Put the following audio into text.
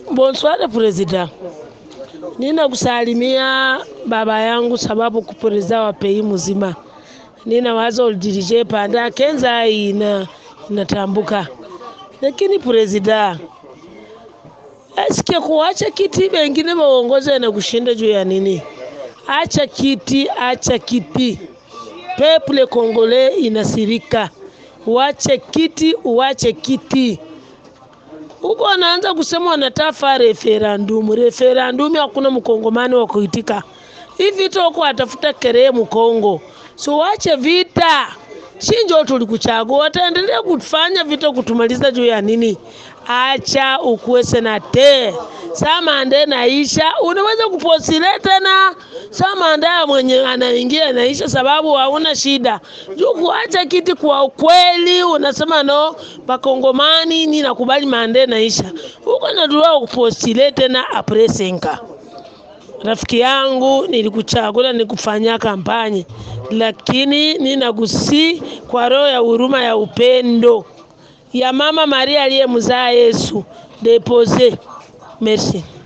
Bonsoir Presida, ninakusalimia baba yangu sababu kupresida wa pei mzima. Nina wazo ulidirije panda kenza ina inatambuka, lakini presida asikie kuacha kiti wengine waongoze na kushinda juu ya nini? Acha kiti, acha kiti. Peple Kongole inasirika, uache kiti, uache kiti huko wanaanza kusema wanatafa referendum. Referendum hakuna mkongomani wa kuitika hii vita huko, atafuta keree mkongo. So wache vita, shinjo tulikuchagua, wataendelea kufanya vita kutumaliza juu ya nini? Acha ukuwe senate saa mande naisha, unaweza kuposile tena saa mande ya mwenye anaingia naisha, sababu hauna shida juu kuacha kiti. Kwa ukweli unasema no, bakongomani ni nakubali mande naisha, huko nadua kupostile tena apresenka. Rafiki yangu, nilikuchagula nikufanyia kampanye, lakini ninakusi kwa roho ya huruma ya upendo ya Mama Maria aliyemzaa Yesu depose. Merci.